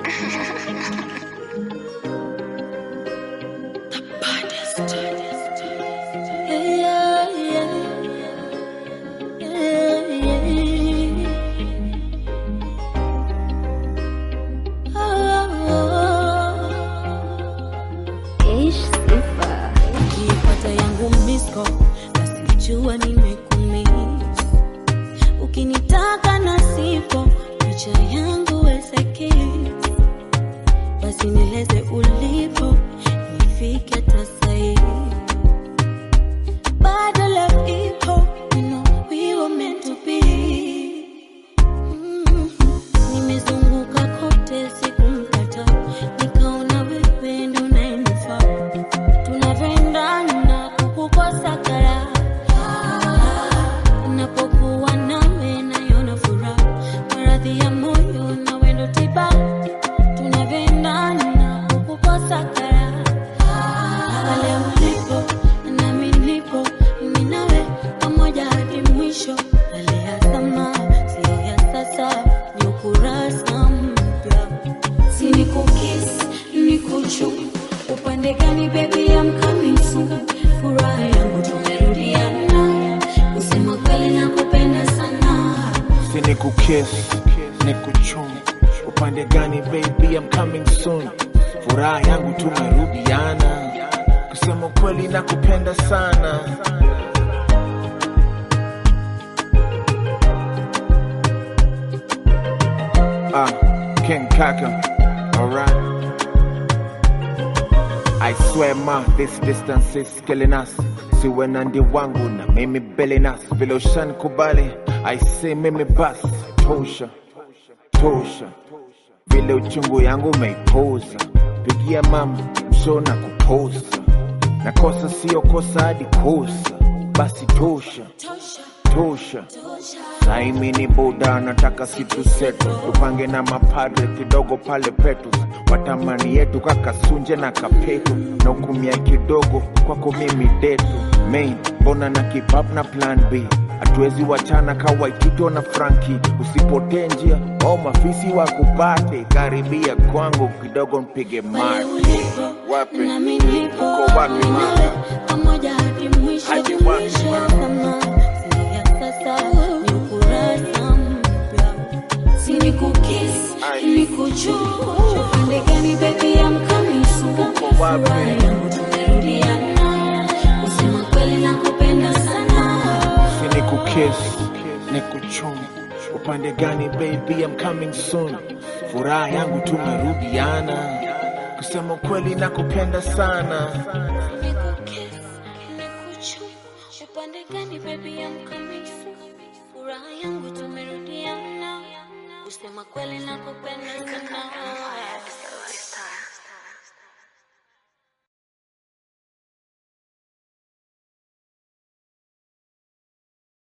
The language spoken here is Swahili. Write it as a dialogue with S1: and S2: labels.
S1: Yeah, yeah. Yeah, yeah.
S2: Ish sifa
S1: Ukipata yangu misko basi jua nimekumiss. Ukinitaka na sipo picha yangu weseki, basi nieleze ulipo nifike hata sahi. Bado love ipo, you know we were meant to be. Mm. Nimezunguka kote sikumpata, nikaona wewe ndo unayenifaa tunavyoendana kukukosa kara napokuwa nawe nayona furaha maradhi ya moyo na wendo tiba tunavyoendana kukukosa kara pale ulipo nami nipo mimi nawe pamoja hadi mwisho hali ya sama sio ya sasa ni ukurasa mpya si nikukis nikuchu upande gani baby I'm coming soon furaha yangu tumerudiana kusema kweli nakupenda sana
S3: si ni kukiss ni kuchum upande gani baby I'm coming soon furaha yangu tumerudiana kusema kweli na kupenda sana ah King Kaka alright I swear ma this distance is killing us siwe na ndi wangu na mimi belenas vile ushanikubali I say mimi bas tosha tosha vile uchungu yangu umeipoza pigia mama msho na kuposa na kosa sio kosa hadi kosa basi tosha
S1: tosha
S3: tosha
S1: tosha
S3: saimi ni buda nataka situ setu tupange na mapadre kidogo pale petu watamani yetu kakasunje na kapetu na ukumia kidogo kwako mimi detu main mbona na kipap na plan b hatuwezi wachana kawaitito na franki usipotee njia au mafisi wakupate karibia kwangu kidogo mpige
S1: pale
S3: mate
S1: ulipo
S3: wapi
S1: nami nipo
S3: Uko wapi,
S1: mimi
S3: mama?
S1: nawe pamoja hadi mwisho
S3: Hadi wapi,
S1: mwisho
S3: mama?
S1: kama sio ya sasa ni ukurasa mpya si nikukis
S3: Ai.
S1: nikuchu upande gani baby I'm coming soon
S3: Uko wapi?
S1: furaha yangu tumerudiana kusema kweli nakupenda sana
S3: si ni kukiss ni kuchum upande gani baby I'm coming soon furaha yangu tumerudiana kusema kweli na kupenda sana
S1: Nikukis, nikuchu, upande gani baby I'm coming